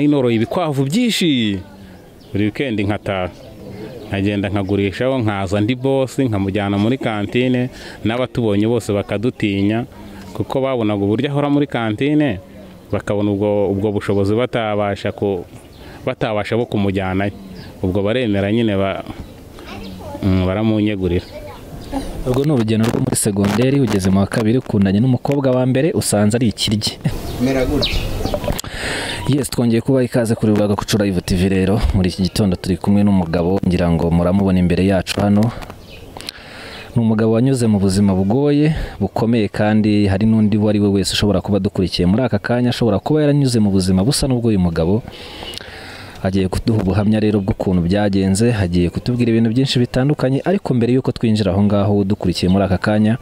noroye ibikwavu byinshi buri wikendi nkataha nkagenda nkagurishaho nkaza ndi bose nkamujyana muri kantine n'abatubonye bose bakadutinya kuko babonaga uburyo ahora muri kantine bakabona ubwo ubwo bushobozi batabasha ku batabasha bo kumujyanayo ubwo baremera nyine ba- mm, baramunyegurira ubwo ni urugendo rwo muri segonderi ugeze mu wa kabiri ukundanye n'umukobwa wa mbere usanze ari ikiryi mera gutya yes twongeye kuba ikaze kuri Rwaga Kucu Live TV rero muri iki gitondo turi kumwe n'umugabo ngira ngo muramubona imbere yacu hano ni umugabo wanyuze mu buzima bugoye bukomeye kandi hari n'undi uwo ari we wese ushobora kuba adukurikiye muri aka kanya ashobora kuba yaranyuze mu buzima busa n'ubwo uyu mugabo agiye kuduha ubuhamya rero bw'ukuntu byagenze agiye kutubwira ibintu byinshi bitandukanye ariko mbere y'uko twinjira aho ngaho udukurikiye muri aka kanya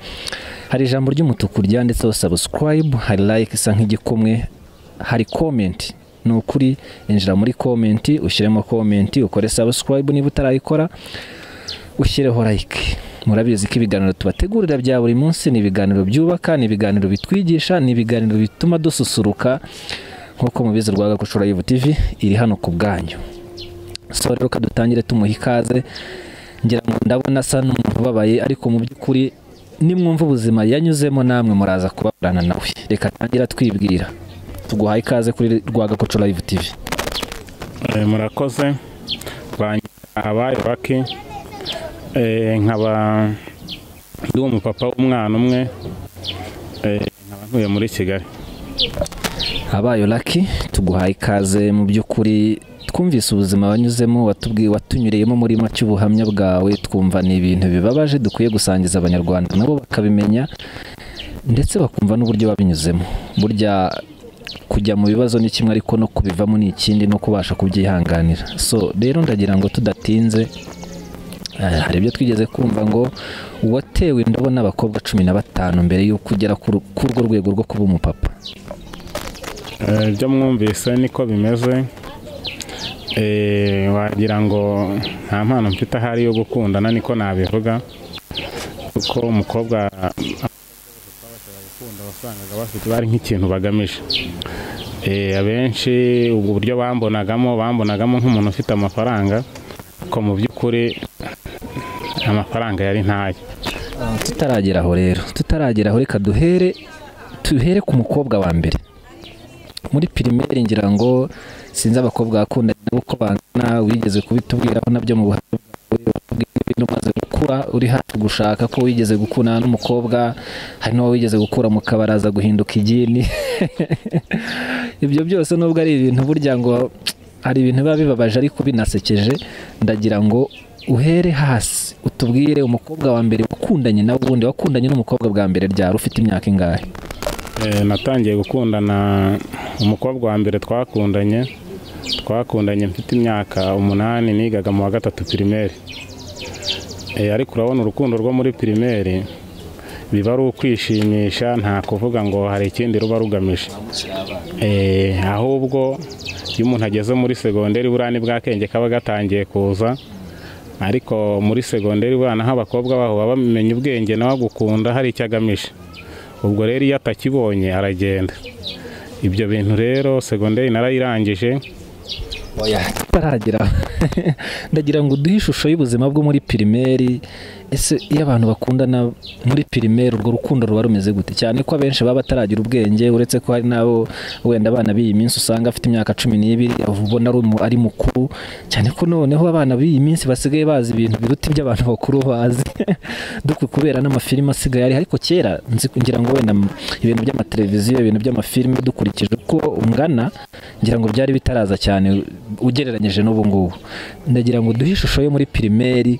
hari ijambo ry'umutuku ryanditseho subscribe hari like isa nk'igikumwe hari comment ni ukuri injira muri comment ushyiremo comment ukore subscribe niba utarayikora ushyireho like murabizi ko ibiganiro tubategurira bya buri munsi ni ibiganiro byubaka ni ibiganiro bitwigisha ni ibiganiro bituma dususuruka nk'uko mubizi rwa gakucura yivu tivi iri hano ku bwanyu so rero reka dutangire tumuha ikaze ngira ngo ndabona asa n'umuntu ubabaye ariko mu by'ukuri nimwumva ubuzima yanyuzemo namwe muraza kubaburana nawe reka tangira twibwira tuguhaye ikaze kuri rwa gakucura yivu tivi Eh, murakoze bangira abayo bake Eh, nkaba ndi umupapa w'umwana umwe Eh, nkaba ntuye muri kigali abayo laki tuguhaye ikaze mu by'ukuri twumvise ubuzima wanyuzemo watubwiye watunyureyemo muri make ubuhamya bwawe twumva ni ibintu bibabaje dukwiye gusangiza abanyarwanda nabo bakabimenya ndetse bakumva n'uburyo babinyuzemo burya kujya mu bibazo ni kimwe ariko no kubivamo ni ikindi no kubasha kubyihanganira so rero ndagira ngo tudatinze Eh, hari ibyo twigeze kumva ngo uwatewe indobo n'abakobwa cumi na batanu mbere y'uko ugera kuri kuri urwo rwego rwo kuba umupapa Eh, ibyo mwumvise niko bimeze Eh, wagira ngo nta mpano mfite ahari yo gukundana niko nabivuga kuko umukobwa twabashaga gukunda wasangaga bafite bari nk'ikintu bagamije Eh, abenshi ubwo buryo bambonagamo bambonagamo nk'umuntu ufite amafaranga ariko mu by'ukuri amafaranga yari ntayo tutaragera aho rero tutaragera aho reka duhere duhere ku mukobwa wa mbere muri pirimeri ngira ngo sinzi abakobwa bakunda nabo uko bangana wigeze kubitubwiraho nabyo mu buhamya bwawe watubwiye ibintu umaze gukura uri hafi gushaka ko wigeze gukundana n'umukobwa hari n'uwo wigeze gukura mu kabaraza guhinduka igini ibyo byose nubwo ari ibintu burya ngo hari ibintu biba bibabaje ariko binasekeje ndagira ngo uhere hasi utubwire umukobwa wa mbere wakundanye nawe ubundi wakundanye n'umukobwa bwa mbere ryari ufite imyaka ingahe Eh, natangiye gukundana umukobwa wa mbere twakundanye twakundanye mfite imyaka umunani nigaga mu wa gatatu pirimeri Eh, ariko urabona urukundo rwo muri pirimeri biba ari ukwishimisha nta kuvuga ngo hari ikindi ruba rugamije Eh, ahubwo iyo umuntu ageze muri segonderi buriya ni bwakenge kaba gatangiye kuza ariko muri segonderi buriya naho abakobwa baho baba bamenya ubwenge nawe agukunda hari icyo agamije ubwo rero iyo atakibonye aragenda ibyo bintu rero segonderi narayirangije oya tutaragera aho. ndagira ngo uduhe ishusho y'ubuzima bwo muri pirimeri ese iyo abantu bakundana muri pirimeri urwo rukundo ruba rumeze gute cyane ko abenshi baba bataragira ubwenge uretse ko hari n'abo wenda abana b'iyi minsi usanga afite imyaka cumi n'ibiri ubona ari umu- ari mukuru cyane ko noneho abana b'iyi minsi basigaye bazi ibintu biruta iby'abantu bakuru bazi dukwi kubera n'amafilime asigaye ari ariko kera nzi kugira ngo wenda ibintu by'amateleviziyo ibintu by'amafilime dukurikije uko ungana ngira ngo byari bitaraza cyane ugereranyije n'ubu ngubu ndagira ngo duhe ishusho yo muri pirimeri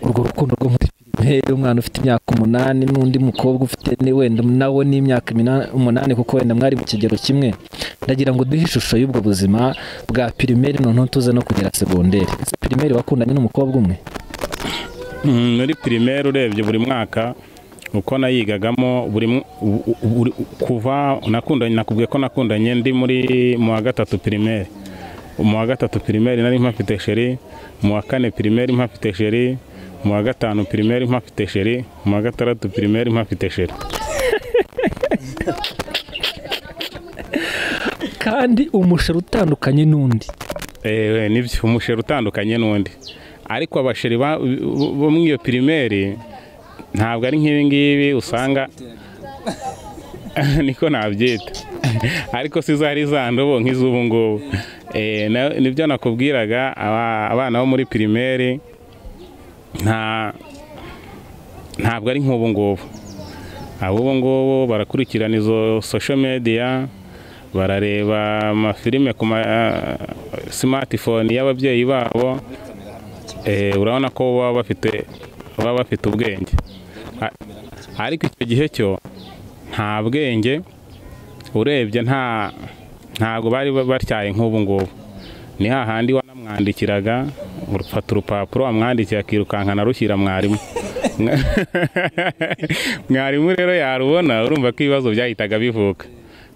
urwo rukundo rwo muri pirimeri umwana ufite imyaka umunani n'undi mukobwa ufite ni wenda nawe n'imyaka imina- umunani kuko wenda mwari mu kigero kimwe ndagira ngo duhe ishusho y'ubwo buzima bwa pirimeri noneho tuze no kugera segonderi Ese pirimeri wakundanye n'umukobwa umwe mm, muri pirimeri urebye buri mwaka uko nayigagamo buri mw- u- u- buri- kuva nakundanye nakubwiye ko nakundanye ndi muri mu wa gatatu pirimeri mu wa gatatu pirimeri nari mpafite sheri mu wa kane pirimeri mpafite sheri mu wa gatanu pirimeri mpafite sheri mu wa gatandatu pirimeri mpafite sheri kandi umusheri utandukanye n'undi eee nibyo umusheri utandukanye n'undi ariko abasheri ba- bo muri iyo pirimeri ntabwo ari nk'ibi ngibi usanga niko nabyita ariko si zari za ndobo nk'iz'ubu ngubu Eh, na- nibyo nakubwiraga aba- abana bo muri pirimeri nta ntabwo ari nk'ubu ngubu ab'ubu ngubu barakurikirana izo social media barareba amafilime ku ma smartphone y'ababyeyi babo Eh, urabona ko baba bafite baba bafite ubwenge A- ariko icyo gihe cyo nta bwenge urebye nta ntabwo bari ba- batyaye nk'ubu ngubu ni hahandi wanamwandikiraga urufata urupapuro wamwandikiye akirukankana arushyira mwarimu mwarimu rero yarubona urumva ko ibibazo byahitaga bivuka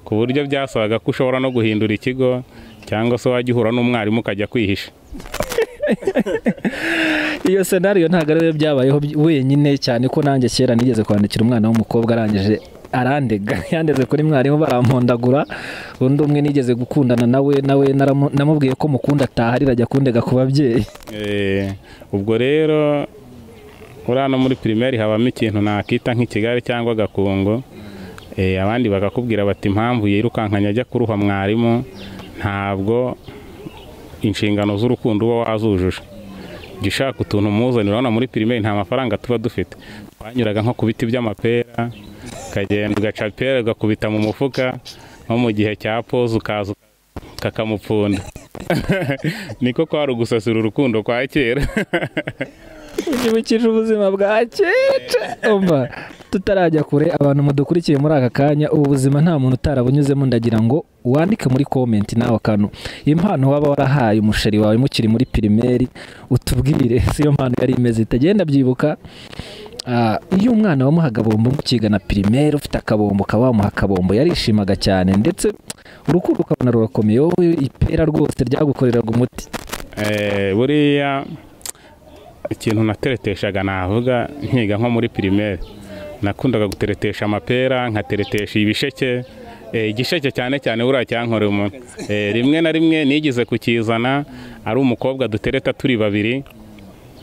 ku buryo byasabaga ko ushobora no guhindura ikigo cyangwa se wajya uhura n'umwarimu ukajya kwihisha iyo senariyo ntabwo ariyo byabayeho by- wenyine cyane ko nanjye kera nigeze kwandikira umwana w'umukobwa arangije arandega yandeze kuri mwarimu barampondagura undi umwe nigeze gukundana nawe nawe naramu- namubwiye ko mukunda ataha arira ajya kundega ku babyeyi Eh, ubwo rero uriya no muri pirimeri habamo ikintu nakita nk'ikigali cyangwa agakungu Eh, abandi bakakubwira bati impamvu yirukankanya ajya kuruha mwarimu ntabwo inshingano z'urukundo uba wazujuje jya ushaka utuntu umuzanira urabona muri pirimeri nta mafaranga tuba dufite twanyuraga nko ku biti by'amapera ukagenda ugaca ipera ugakubita mu mufuka nko mu gihe cya poze ukaza kakamupfunda niko kwari ugusasira urukundo kwa kera byibukije ubuzima bwa keke umva tutarajya kure abantu mudukurikiye muri aka kanya ubu buzima nta muntu utarabunyuzemo ndagira ngo wandike muri komenti nawe akantu impano waba warahaye umusheri wawe mukiri muri pirimeri utubwire si yo mpano yari imeze itagenda byibuka Ah, iyo umwana wamuha akabombo mukigana pirimeri ufite akabombo ukaba wamuha akabombo yarishimaga cyane ndetse urukundo ukabona rurakomeye wowe ipera rwose ryagukoreraga umuti Eh, buriya ikintu natereteshaga navuga nkiga nko muri pirimeri nakundaga guteretesha amapera nkateretesha ibisheke Eh, igisheke cyane cyane buriya cyankorera umuntu Eh, rimwe na rimwe nigeze kukizana ari umukobwa dutereta turi babiri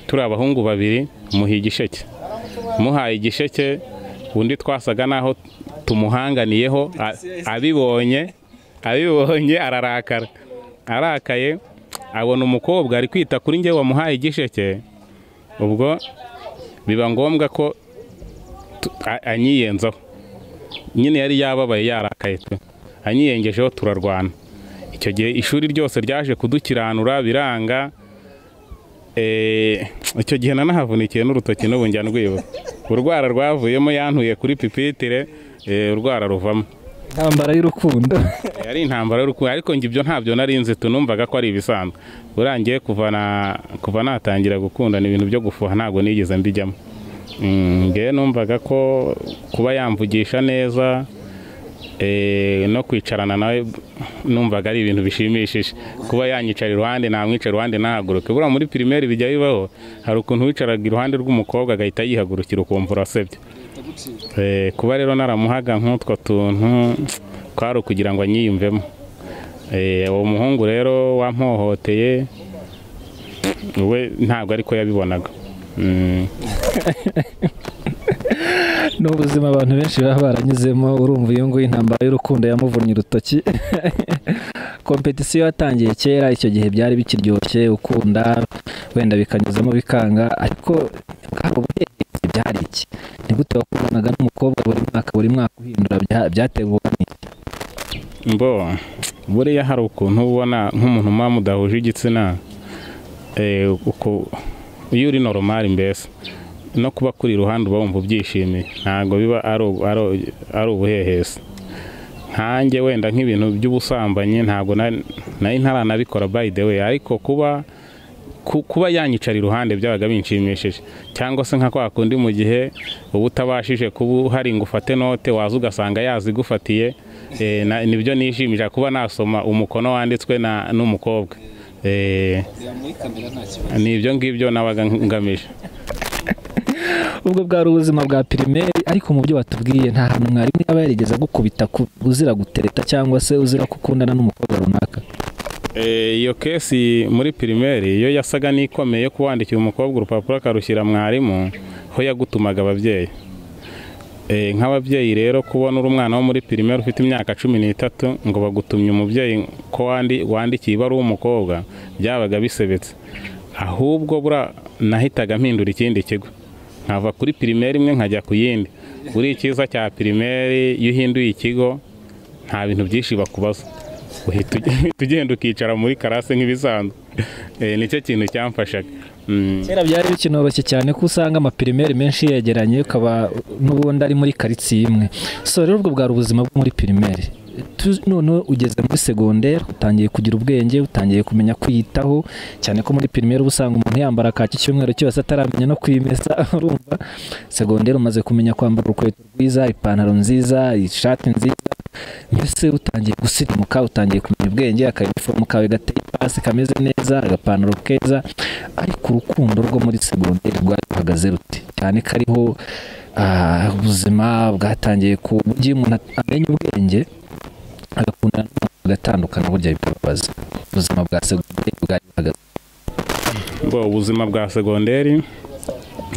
turi abahungu babiri muha igisheke muhaye igisheke undi twasaga naho tumuhanganiyeho a- abibonye abibonye ararakara arakaye abona umukobwa ari kwita kuri njye wamuhaye igisheke ubwo biba ngombwa ko tu- a- anyiyenzaho nyine yari yababaye yarakaye pe anyiyengejeho turarwana icyo gihe ishuri ryose ryaje kudukiranura biranga Eh, icyo gihe nanahafunikiye n'urutoki n'ubu njya ndwibuka urwara rwavuyemo yantuye kuri pipitire eh, urwara ruvamo intambara y'urukundo yari intambara y'urukundo ariko njye ibyo ntabyo nari nzi tunumvaga ko ari ibisanzwe urangiye kuva na- kuva natangira gukundana ibintu byo gufuha ntabwo nigeze mbijyamo Mm, ngewe numvaga ko kuba yamvugisha neza eh, no kwicarana nawe numvaga ari ibintu bishimishije kuba yanyicara iruhande namwicara iruhande ntahaguruke buriya muri pirimeri bijya bibaho hari ukuntu wicaraga iruhande rw'umukobwa agahita yihagurukira ukumva urasebye Eh, kuba rero naramuhaga nk'utwo tuntu kwari ukugira ngo anyiyumvemo Eh, uwo muhungu rero wampohoteye we ntabwo ariko yabibonaga Mm, ni ubuzima abantu benshi baba baranyuzemo urumva iyo nguyu intambara y'urukundo yamuvunnye urutoki kompetisiyo yatangiye kera icyo gihe byari bikiryoshye ukunda wenda bikanyuzamo bikanga ariko bwako butegetsi byari iki ni gute wakundanaga n'umukobwa buri mwaka buri mwaka uhindura bya- byateguwe n'iki mbo buriya hari ukuntu uba ubona nk'umuntu muba mudahuje igitsina eh, uku- iyo uri normal mbese no kuba kuri iruhande uba wumva ubyishimiye ntabwo biba ari u- ari- ari ubuhehesi nkanjye wenda nk'ibintu by'ubusambanyi ntabwo na- nari ntaranabikora by the way ariko kuba ku- kuba yanyicara iruhande byabaga binshimishije cyangwa se nka kwa kundi mu gihe uba utabashije kuba uhari ngo ufate note waza ugasanga yazigufatiye eh, na- nibyo nishimije kuba nasoma umukono wanditswe na- n'umukobwa Eh, ni ibyo ngibyo nabaga ngamije ubwo bwari ubuzima bwa pirimeri ariko mu byo batubwiye nta hantu mwarimu yaba yarigeze agukubita ku- uzira gutereta cyangwa se uzira gukundana n'umukobwa runaka Eh, iyo kesi muri pirimeri iyo yasaga n'ikomeye yo kuwandikira umukobwa urupapuro akarushyira mwarimu ho yagutumaga ababyeyi Eh, nk'ababyeyi rero kubona uri umwana wo muri pirimeri ufite imyaka cumi n'itatu ngo bagutumye umubyeyi ko wandi wandikiye iba ari uw'umukobwa byabaga bisebetse ahubwo bura nahitaga mpindura ikindi kigo nkava kuri pirimeri imwe nkajya ku yindi buri icyiza cya pirimeri iyo uhinduye ikigo nta bintu byinshi bakubaza uhita uge- uhita ugenda ukicara muri karase nk'ibisanzwe Eh, nicyo kintu cyamfashaga Mm. kera byari bikinoroshye cyane ko usanga amapirimeri menshi yegeranye ukaba n'ubundi ari muri karitsiye imwe so rero ubwo bwari ubuzima bwo muri pirimeri Tu- noneho ugeze muri segonderi utangiye kugira ubwenge utangiye kumenya kwiyitaho cyane ko muri pirimeri uba usanga umuntu yambara kaki icyumweru cyose ataramenya no kwimesa urumva segonderi umaze kumenya kwambara urukweto rwiza ipantaro nziza ishati nziza mbese utangiye gusirimuka utangiye kumenya ubwenge akayinifomu kawe gateye ipasi kameze neza agapantaro keza ariko urukundo rwo muri segonderi rwari ruhagaze rute cyane ko ariho ah, ubuzima bwatangiye ku buryo iyo umuntu amenya ubwenge agakundana n'umuntu agatandukana burya bikababaza ubuzima bwa segonderi bwari buhagaze Ngo ubuzima bwa segonderi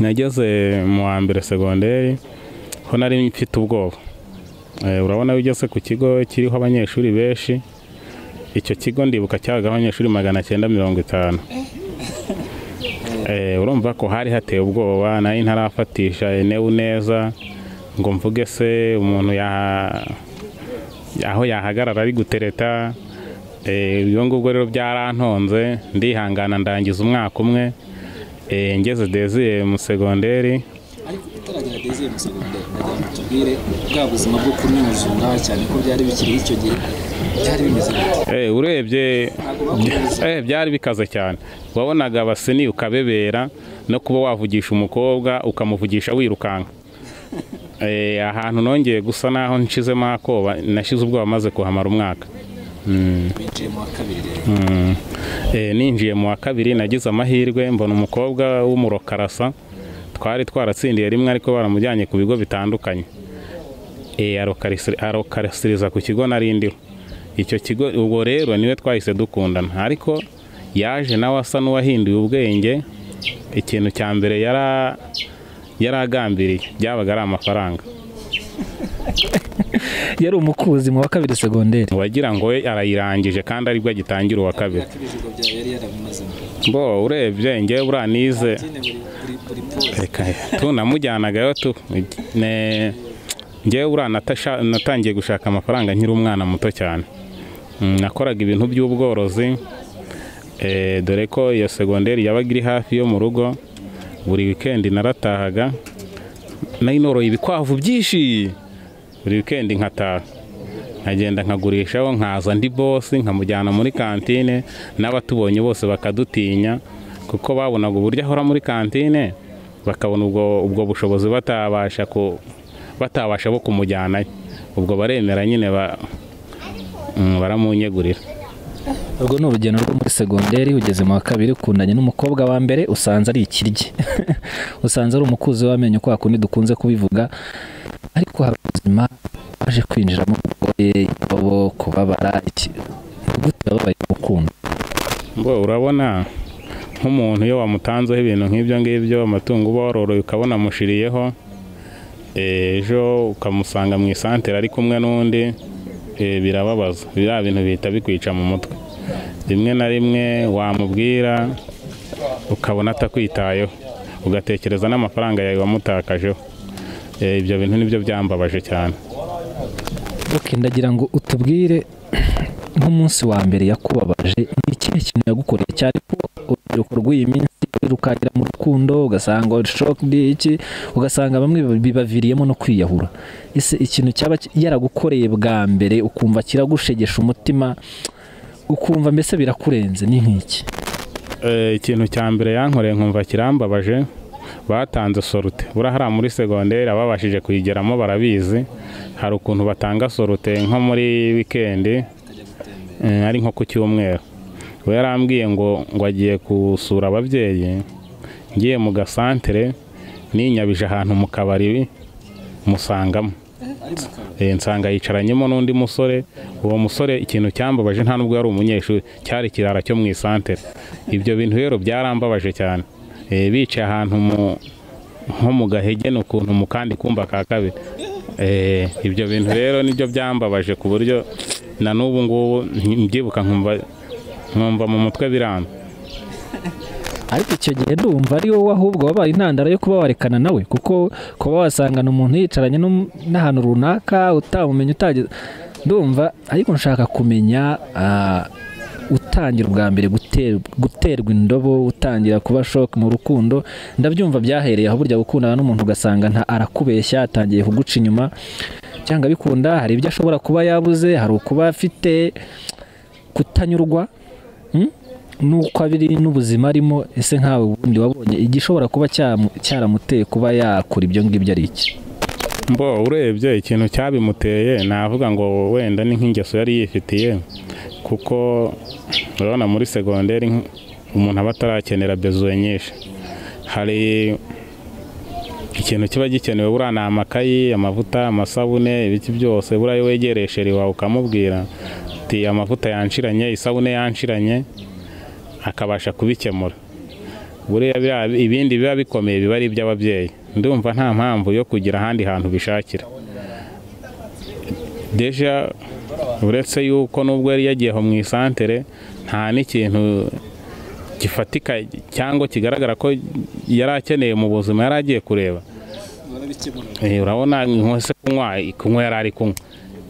nageze mu wa mbere segonderi ho nari mfite ubwoba Eh, urabona iyo ugeze ku kigo kiriho abanyeshuri benshi icyo kigo ndibuka cyabagaho abanyeshuri magana cyenda mirongo itanu Eh, urumva ko hari hateye ubwoba nayo ntarafatisha enewe neza ngo mvuge se umuntu yaha- aho yahagarara ari gutereta Eh, ibyo ngubwo rero byarantonze ndihangana ndangiza umwaka umwe Eh, ngeze deziye mu segonderi ariko utaragera deziye mu segonderi ndagira ngo tubwire bwa buzima bwo kunyuzunga cyane ko byari bikiriho icyo gihe byari bimeze gute Eh, urebye eh, byari bikaze cyane wabonaga abaseni ukabebera no kuba wavugisha umukobwa ukamuvugisha wirukanka Eh, ahantu nongeye gusa naho nshizemo akoba nashize ubwoba maze kuhamara umwaka Mm. binjiye mu wa kabiri rero Mm. Eh, ninjiye mu wa kabiri nagize amahirwe mbona umukobwa w'umurokarasa twari twaratsindiye rimwe ariko baramujyanye ku bigo bitandukanye Eh, arokarisiri- arokarasiriza ku kigo nari ndiho icyo kigo ubwo rero niwe twahise dukundana ariko yaje nawe asa n'uwahinduye ubwenge ikintu cya mbere yara yaragambiriye byabaga ari amafaranga yari umukuzi mu wa kabiri segonderi wagira ngo we arayirangije kandi aribwo agitangira uwa kabiri ko ibijigo byawe yari yarabimazemo bo urebye njyewe buranize nyine buri buri buri pose reka tu namujyanagayo tu ne njyewe buriya natasha- natangiye gushaka amafaranga nkiri umwana muto cyane Mm, nakoraga ibintu by'ubworozi Eh, dore ko iyo segonderi yabaga iri hafi yo mu rugo buri wikendi naratahaga nari noroye ibikwavu byinshi buri wikendi nkataha nkagenda nkagurishaho nkaza ndi bosi nkamujyana muri kantine n'abatubonye bose bakadutinya kuko babonaga uburyo ahora muri kantine bakabona ubwo, ubwo bushobozi batabasha ku batabasha bo kumujyanayo ubwo baremera nyine ba, mm, baramunyegurira urwo ni urugendo rwo muri segonderi ugeze mu wa kabiri ukundanye n'umukobwa wa mbere usanze ari ikiryi usanze ari umukuzi w'amenyo kwa kundi dukunze kubivuga ariko hari ubuzima baje kwinjiramo ubugoye indobo kubabara iki gute wababaye urukundo Mbo urabona nk'umuntu iyo wamutanzeho ibintu nk'ibyo ngibyo amatungo uba waroroye ukabona amushiriyeho eh, ejo ukamusanga mu isantere ari kumwe n'undi eh, birababaza biriya bintu bihita bikwica mu mutwe rimwe na rimwe wamubwira ukabona atakwitayeho ugatekereza n'amafaranga yawe wamutakajeho Eh, ibyo bintu nibyo byambabaje cyane ok ndagira ngo utubwire nk'umunsi wa mbere yakubabaje ni ikihe kintu yagukoreye cyane ko urubyiruko rw'iyi minsi rukagera mu rukundo ugasanga shokidi iki ugasanga bamwe bibaviriyemo no kwiyahura ese ikintu cyaba ki- yaragukoreye bwa mbere ukumva kiragushegesha umutima ukumva mbese birakurenze ni nk'iki Eh, ikintu cya mbere yankoreye nkumva kirambabaje batanze sorute buriya hariya muri segonderi ababashije kuyigeramo barabizi hari ukuntu batanga sorute nko muri wikendi eh, ari nko ku cyumweru we yarambwiye ngo ngo agiye gusura ababyeyi ngiye mu gasantere ninyabije ahantu mu kabari musangamo ari mu kabari Eh, nsanga yicaranyemo n'undi musore uwo musore ikintu cyambabaje nta nubwo yari umunyeshuri cyari ikirara cyo mu isantere ibyo bintu rero byarambabaje cyane Eh, bicaye ahantu mu- nko mu gahege ni ukuntu mu kandi kumba ka kabiri Eh, ibyo bintu rero nibyo byambabaje ku buryo na n'ubu ngubu mbyibuka nkumva nkumva mu mutwe biramba ariko icyo gihe ndumva ari wowe ahubwo wabaye intandaro yo kuba warekana nawe kuko kuba wasangana umuntu yicaranye n'um- n'ahantu runaka utamumenya utageze ndumva ariko nshaka kumenya ah, utangira ubwa mbere guter- guterwa indobo utangira kuba shoke mu rukundo ndabyumva byahereye aho burya gukundana n'umuntu ugasanga nta arakubeshya atangiye kuguca inyuma cyangwa bikunda hari ibyo ashobora kuba yabuze hari ukuba afite kutanyurwa Mm? nuko abiri n'ubuzima arimo ese nkawe ubundi wabonye igishobora kuba cyamu- cyaramuteye kuba yakora ibyo ngibyo ari iki mbo urebye ikintu cyabimuteye navuga ngo wenda ni nk'ingeso yari yifitiye kuko urabona muri segonderi nk- umuntu aba atarakenera bezuwe nyinshi hari ikintu kiba gikenewe buriya ni amakayi amavuta amasabune ibiki byose buriya iyo wegeresheje iwawe ukamubwira uti amavuta yanshiranye isabune yanshiranye akabasha kubikemura buriya biriya- ibindi biba bikomeye biba ari iby'ababyeyi ndumva nta mpamvu yo kugira ahandi hantu bishakira deja uretse yuko nubwo yari yagiye aho mu isantere nta n'ikintu gifatika cyangwa kigaragara ko yari akeneye mu buzima yari agiye kureba barabikemura Eh, urabona nko se kunywa kunywa yari ari kunywa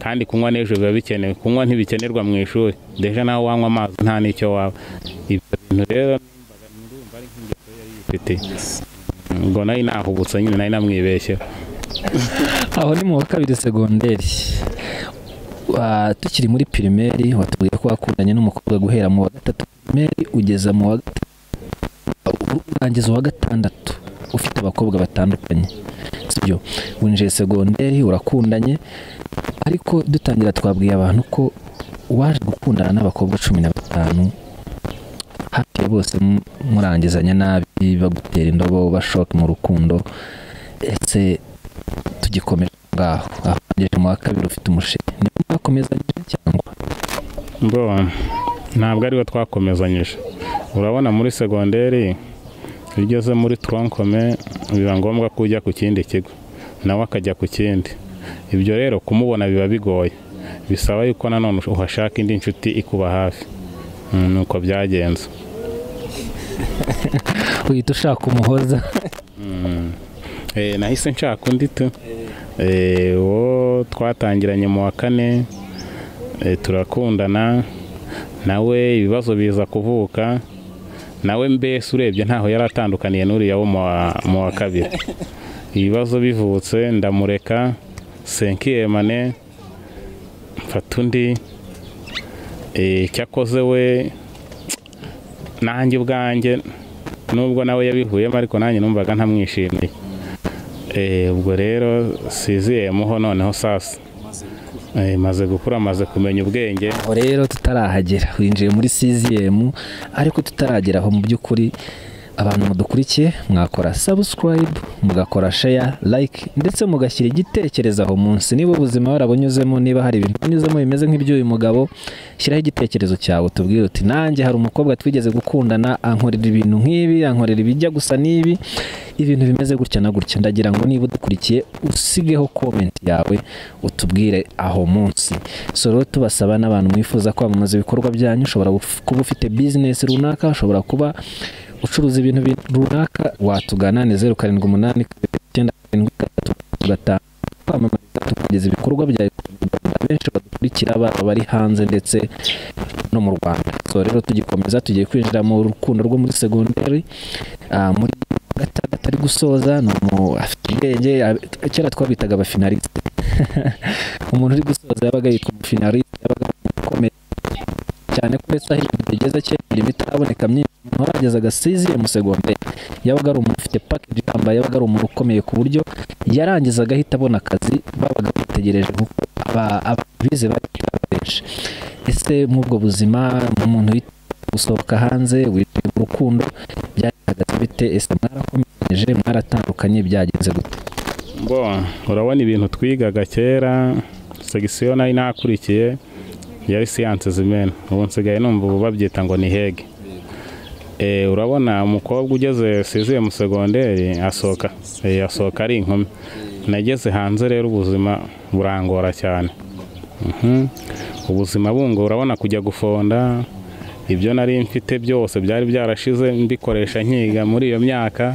kandi kunywa n'ejo biba bikenewe kunywa ntibikenerwa mu ishuri deje nawe wanywa amazi nta n'icyo waba ibyo bintu rero numvaga- ndumva ari nk'ingeso yari yifitiye ngo nayo nahubutse nyine nayo namwibeshyeho aho ni mu wa kabiri segonderi Wa- tukiri muri pirimeri watubwiye ko wakundanye n'umukobwa guhera mu wa gatatu pirimeri ugeza mu wa gatatu urangiza uwa gatandatu ufite abakobwa batandukanye sibyo winjiye segonderi urakundanye ariko dutangira twabwiye abantu ko waje gukundana n'abakobwa cumi na batanu hafi ya bose mu- murangizanya nabi bagutera indobo bashoka mu rukundo ese tugikomeje aho ngaho aho ngeze mu wa kabiri ufite umushinga niba mwakomezanyije cyangwa mbo ntabwo ariwe twakomezanyije urabona muri segonderi iyo ugeze muri toronkome biba ngombwa ko ujya ku kindi kigo nawe akajya ku kindi ibyo rero kumubona biba bigoye bisaba yuko nanone uhashaka indi nshuti ikuba hafi Mm, ni uko byagenze uhita ushaka umuhoza Mm. Eh, nahise nshaka undi tu Eh, uwo twatangiranye mu wa kane eh, turakundana nawe ibibazo biza kuvuka nawe mbese urebye ntaho yari atandukaniye n'uriya wo mu wa- mu wa kabiri ibibazo bivutse ndamureka senkiyemane mfata undi Eh, icyo akoze we nanjye ubwanjye nubwo nawe yabivuyemo ariko nanjye numvaga ntamwishimiye Eh, ubwo rero siziyemo noneho sasa amaze gukura Eh, maze gukura maze kumenya ubwenge aho rero tutarahagera winjiye muri siziyemu ariko tutaragera aho mu by'ukuri abantu mudukurikiye mwakora sabusikarayibu mugakora sheya layike ndetse mugashyira igitekerezo aho munsi niba ubuzima warabunyuzemo niba hari ibintu wanyuzemo bimeze nk'iby'uyu mugabo shyiraho igitekerezo cyawe tubwire uti nanjye hari umukobwa twigeze gukundana ankorera ibintu nk'ibi ankorera ibijya gusa n'ibi ibintu bimeze gutya na gutya ndagira ngo niba udukurikiye usigeho komenti yawe utubwire aho munsi so rero tubasaba n'abantu mwifuza kwamamaza ibikorwa byanyu ushobora guf- kuba ufite bizinesi runaka ushobora kuba ucuruza ibintu bi- runaka watugana ni zeru karindwi umunani kabiri, icyenda karindwi gatatu gatanu kwamamariza tukageza ibikorwa byawe ku Banyarwanda benshi badukurikira baba bari hanze ndetse no mu rwanda so rero tugikomeza tugiye kwinjira mu rukundo rwo muri segonderi ah, muri gatandatu ari gusoza ni umu- afite ubwenge ab- kera twabitaga abafinalisite umuntu uri gusoza yabaga yitwa umufinalisite yabaga akomeye cyane ko uretse aho ibintu bigeze kera imirimo itaraboneka myinshi umuntu waragezaga siziye mu segonderi yabaga ari umuntu ufite pakeji yambaye yabaga ari umuntu ukomeye ku buryo yarangizaga ahita abona akazi babaga bategereje kuko aba- ababize bari benshi ese muri ubwo buzima umuntu witeguye gusohoka hanze witeguye urukundo byagaragaza bite ese mwarakomeye mwatandukanyije mwaratandukanye byagenze gute bo urabona ibintu twigaga kera segisiyo nayo nakurikiye yari siyanse zimena ubu nsigaye numva ubu babyita ngo ni hege Eh, urabona umukobwa ugeze siziye mu segonderi asohoka eh, asohoka ari inkumi nageze hanze rero ubuzima burangora cyane Mhm. ubuzima bungo urabona kujya gufonda ibyo nari mfite byose byari byarashize mbikoresha nkiga muri iyo myaka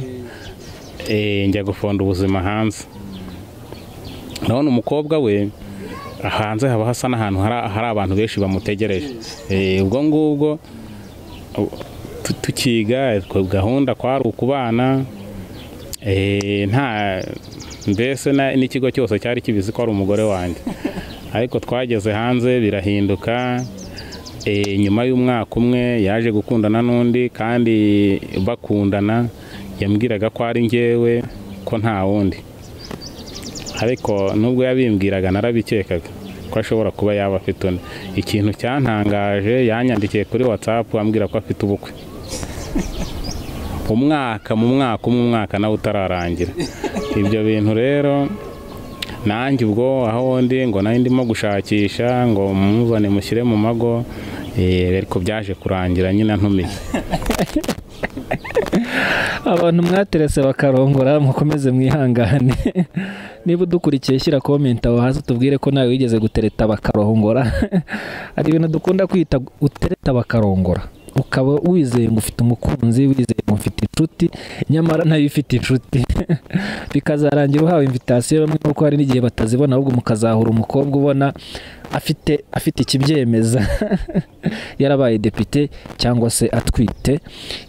eh, njya gufonda ubuzima hanze urabona umukobwa we hanze haba hasa n'ahantu hari- hari abantu benshi bamutegereje Eh, ubwo ngubwo tu- tukiga ku gahunda kwari ukubana eh, nta mbese na- n'ikigo cyose cyari kibizi ko ari umugore wanjye ariko twageze hanze birahinduka eh, nyuma y'umwaka umwe yaje gukundana n'undi kandi bakundana yambwiraga ko ari njyewe ko nta wundi ariko nubwo yabimbwiraga narabikekaga ko ashobora kuba yaba afite undi ikintu cyantangaje yanyandikiye kuri watsapu ambwira ko afite ubukwe umwaka mu mwaka umwe umwaka nawe utararangira ibyo bintu rero nanjye ubwo aho ndi ngo nari ndimo gushakisha ngo mumuzane mushyire mu mago eh, ariko byaje kurangira nyine antumiye abantu mwaterese bakarongora mukomeze mwihangane niba udukurikiye shyira komenti aho hasi tubwire ko nawe wigeze gutereta bakarongora hari ibintu dukunda kwita utereta bakarongora ukaba wizeye ngo ufite umukunzi wizeye ngo ufite inshuti nyamara nayo ifite inshuti bikazarangira uhawe invitasiyo bamwe kuko hari n'igihe batazibona ahubwo mukazahura umukobwa ubona afite afite ikibyemeza yarabaye depite cyangwa se atwite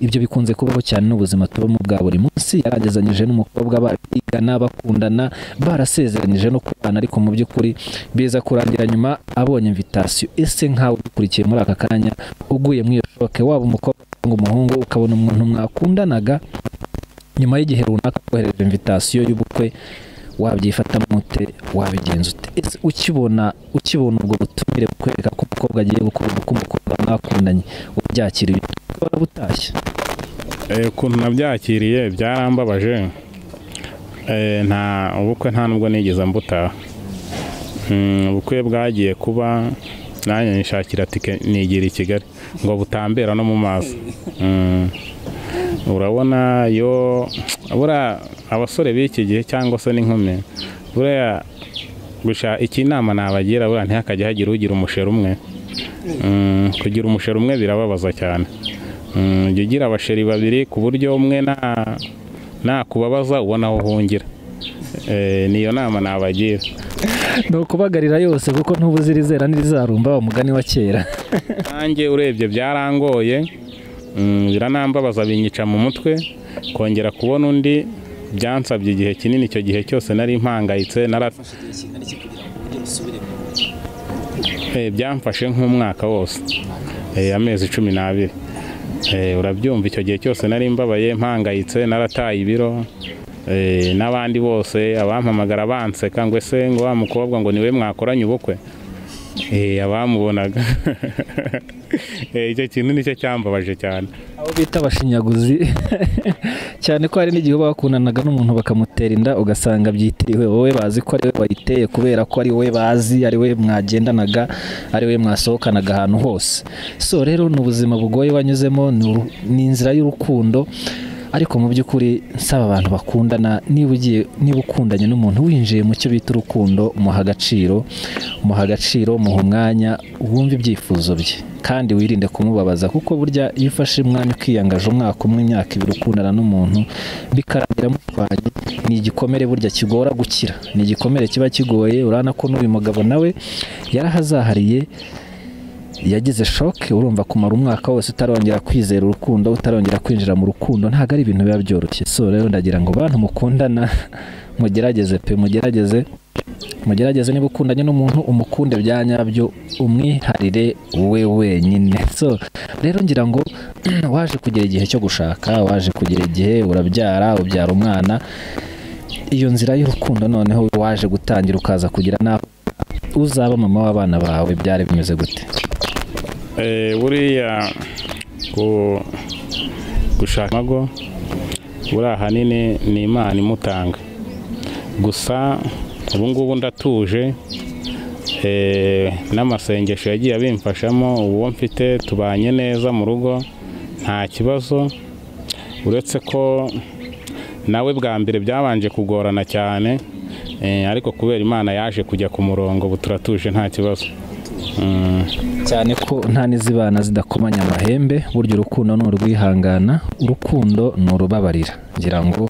ibyo bikunze kubaho cyane n'ubuzima tubamo bwa buri munsi yaragezanyije n'umukobwa barigana bakundana barasezeranyije no kubana ariko mu by'ukuri biza kurangira nyuma abonye invitasiyo ese nkawe dukurikiye muri aka kanya uguye mu iyo shoke waba umukobwa cyangwa umuhungu ukabona umuntu mwakundanaga nyuma y'igihe runaka kohereje invitasiyo y'ubukwe wabyifatamo ute wabigenza ute ese ukibona ukibona ubwo butumire bukwereka ko umukobwa agiye gukora ubukwe umukobwa mwakundanye ubyakira ubona butashye Eh, ukuntu nabyakiriye byarambabaje Eh, nta ubukwe nta nubwo nigeze mbutaha Mm, ubukwe bwagiye kuba nanjye nishakira tike nigira i kigali ngo butambera no mu maso Mm, urabona yo buriya abasore b'iki gihe cyangwa se n'inkumi buriya gusa iki inama nabagira buriya ntihakajya hagira ugira umusheri umwe Mm, kugira umusheri umwe birababaza cyane Mm, jya ugira abasheri babiri ku buryo umwe na nakubabaza ubona aho uhungira Eh, niyo nama nabagira ni ukubagarira yose kuko ntubuze irizera n'irizarumba wa mugani wa kera nanjye urebye byarangoye mm, biranambabaza binyica mu mutwe kongera kubona undi byansabye igihe kinini icyo gihe cyose nari mpangayitse nara ufashe igihe kingana iki kugira ngo ujye usubire mu Eh, byamfashe nk'umwaka wose Eh, amezi cumi n'abiri Eh, urabyumva icyo gihe cyose nari mbabaye mpangayitse narataye ibiro Eh, n'abandi bose abampamagara banseka ngo ese ngo wa mukobwa ngo niwe mwakoranye ubukwe Eh, abamubonaga Eh, icyo kintu nicyo cyambabaje cyane abo bita abashinyaguzi cyane ko hari n'igihe uba wakundanaga n'umuntu bakamutera inda ugasanga byitiriwe wowe bazi ko ari we wayiteye kubera ko ari we bazi ari we mwagendanaga ari we mwasohokanaga ahantu hose so rero ni ubuzima bugoye wanyuzemo ni uru- ni inzira y'urukundo ariko mu by'ukuri nsaba abantu bakundana niba ugiye niba ukundanye n'umuntu winjiye mu cyo bita urukundo umuha agaciro umuha agaciro muha umwanya wumve ibyifuzo bye kandi wirinde kumubabaza kuko burya iyo ufashe umwanya ukiyangaje umwaka umwe imyaka ibiri ukundana n'umuntu bikarangira mutwaye ni igikomere burya kigora gukira ni igikomere kiba kigoye urabona ko n'uyu mugabo nawe yarahazahariye yagize shoke urumva kumara umwaka wose utarongera kwizera urukundo utarongera kwinjira mu rukundo ntabwo ari ibintu biba byoroshye so rero ndagira ngo bantu mukundana mugerageze pe mugerageze mugerageze niba ukundanye n'umuntu umukunde bya nyabyo umwiharire we wenyine so rero ngira ngo waje kugira igihe cyo gushaka waje kugira igihe urabyara ubyara umwana iyo nzira y'urukundo noneho waje gutangira ukaza kugira n'aho uzaba mama w'abana bawe byari bimeze gute Eh, buriya ku gushaka amago buriya ahanini ni imana imutanga gusa ubu ngubu ndatuje eh, n'amasengesho yagiye abimfashamo uwo mfite tubanye neza mu rugo nta kibazo uretse ko nawe bwa mbere byabanje kugorana cyane eh, ariko kubera imana yaje kujya ku murongo ubu turatuje nta kibazo Mm. cyane ko nta n'izibana zidakomanya amahembe burya urukundo ni urwihangana urukundo ni urubabarira ngira ngo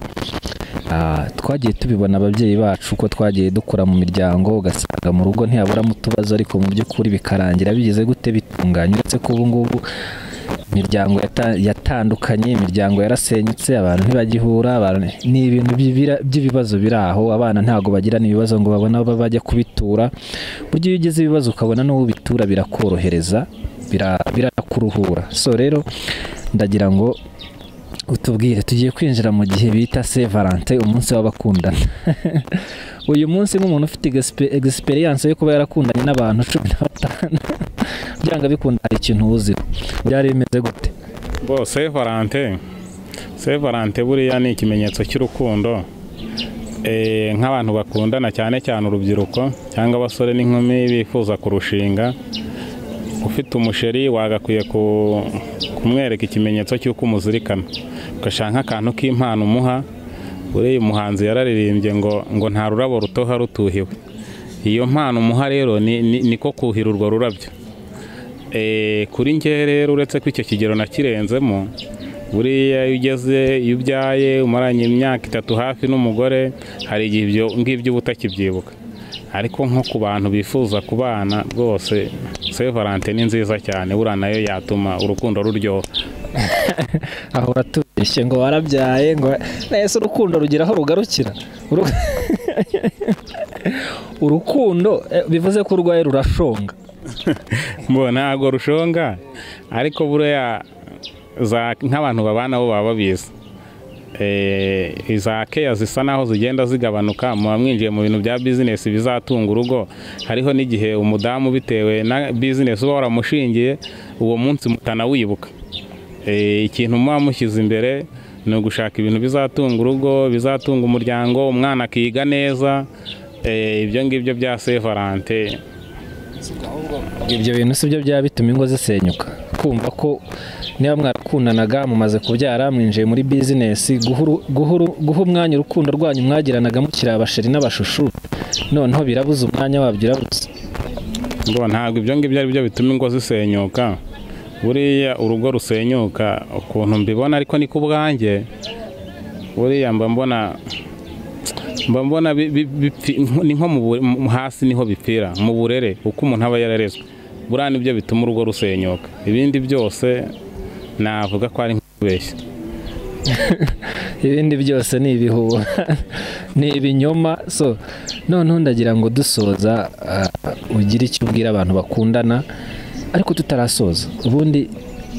ah, twagiye tubibona ababyeyi bacu ko twagiye dukura mu miryango ugasanga mu rugo ntihaburamo utubazo ariko mu by'ukuri bikarangira bigize gute bitunganye uretse ko ubu ngubu imiryango yata- yatandukanye imiryango yarasenyutse abantu ntibagihura abantu- ni ibintu by'ibira- by'ibibazo biri aho abana ntabwo bagirana ibibazo ngo babone aho bajya kubitura burya iyo ugize ibibazo ukabona n'uwo ubitura birakorohereza bira- birakuruhura so rero ndagira ngo utubwire tugiye kwinjira mu gihe bita se valentin umunsi w'abakundana uyu munsi nk'umuntu ufite egisperiyanse yo kuba yarakundanye n'abantu cumi na batanu byanga bikunda hari ikintu uzi byari bimeze gute Bo se Valante se Valante buriya ni ikimenyetso cy'urukundo Eh, nk'abantu bakundana cyane cyane urubyiruko cyangwa abasore n'inkumi bifuza kurushinga ufite umusheri wagakwiye ku- kumwereka ikimenyetso cy'uko umuzirikana ugashaka nk'akantu k'impano umuha buriya umuhanzi yararirimbye ngo ngo nta rurabo rutoha rutuhiwe iyo mpano umuha rero ni- ni- niko kuhira urwo rurabyo Eh, kuri njye rero uretse ko icyo kigero nakirenzemo buriya iyo ugeze iyo ubyaye umaranye imyaka itatu hafi n'umugore hari igihe ibyo ngibyo uba utakibyibuka ariko nko ku bantu bifuza kubana rwose se valante ni nziza cyane buriya nayo yatuma urukundo ruryoha ahora tubeshye ngo warabyaye ngo nahise urukundo rugira aho rugarukira Uru- urukundo eh, bivuze ko urwaye rurashonga mbona ntabwo rushonga ariko buriya za- nk'abantu babana bo baba babizi Eh, iza keya zisa naho zigenda zigabanuka muba mwinjiye mu bintu bya bizinesi bizatunga urugo hariho n'igihe umudamu bitewe na bizinesi uba waramushingiye uwo munsi mutanawibuka Eh, ikintu muba mushyize imbere ni ugushaka ibintu bizatunga urugo bizatunga umuryango umwana akiga neza Eh, ibyo ngibyo bya sevarante ibyo bintu si byo byaba bituma ingo zisenyuka kumva ko niba mwarakundanaga mumaze kubyara mwinjiye muri bizinesi guha uru- guha uru- guha umwanya urukundo rwanyu mwagiranaga mukiri abasheri n'abashushu noneho birabuze umwanya wabyo urabuze ngo ntabwo ibyo ngibyo ari byo bituma ingo zisenyuka buriya urugo rusenyuka ukuntu mbibona ariko ni ku bwanjye buriya mba mbona mba mbona bi- bi- bipfi- ni nko mu bu- mu- hasi niho bipfira mu burere uko umuntu aba yararezwe buriya nibyo bituma urugo rusenyuka ibindi byose navuga ko ari nk'ukubeshya ibindi byose ni ibihuha ni ibinyoma so noneho ndagira ngo dusoza ah, ugire icyo ubwira abantu bakundana ariko tutarasoza ubundi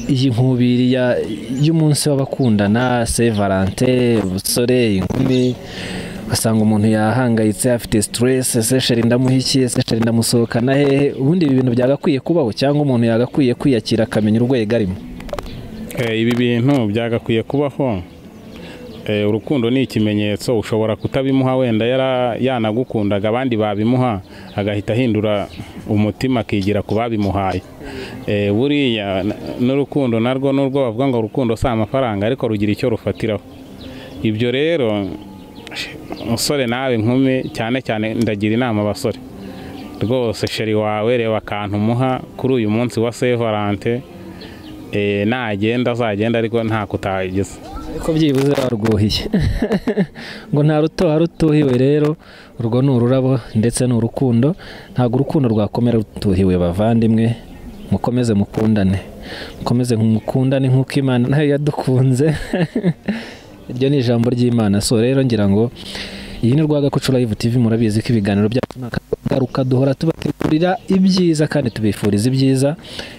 iyi nkubiri ya- y'umunsi w'abakundana se valente ubusore inkumi ugasanga umuntu yahangayitse afite siteresi ese sheri ndamuha iki ese sheri ndamusohokana hehe ubundi ibi bintu byagakwiye kubaho cyangwa umuntu yagakwiye kwiyakira akamenya urwego arimo Eh, ibi bintu byagakwiye kubaho Eh, urukundo ni ikimenyetso ushobora kutabimuha wenda yara- yanagukundaga abandi babimuha agahita ahindura umutima akigira ku babimuhaye Eh, buriya n- n'urukundo narwo n'urwo bavuga ngo urukundo si amafaranga ariko rugira icyo rufatiraho ibyo rero musore nawe nkumi cyane cyane ndagira inama abasore rwose sheri wawe reba akantu umuha kuri uyu munsi wa saint Valentin Eh, nagenda azagenda ariko nta kutagize ariko byibuze warwuhiye ngo nta rutoha rutuhiwe rero urwo ni ururabo ndetse ni urukundo ntabwo urukundo rwakomera rutuhiwe bavandimwe mukomeze mukundane mukomeze mukundane nk'uko imana nayo yadukunze iryo ni ijambo ry'imana so rero ngira ngo iyi ni Rwagakoco Live TV murabizi ko ibiganiro byacu nta garuka duhora tubategurira ibyiza kandi tubifuriza ibyiza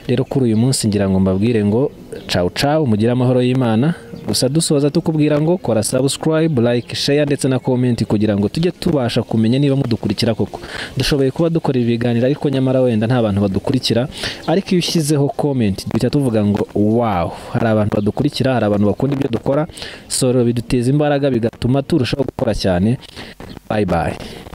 rero kuri uyu munsi ngira ngo mbabwire ngo cawu cawu mugire amahoro y'imana gusa dusoza tukubwira ngo kora subscribe like share ndetse na comment kugira ngo tujye tubasha kumenya niba mudukurikira koko dushoboye kuba dukora ibiganiro ariko nyamara wenda nta bantu badukurikira ariko iyo ushyizeho comment duhita tuvuga ngo wow hari abantu badukurikira hari abantu bakunda ibyo dukora soro biduteza imbaraga bigatuma turushaho gukora cyane bye bye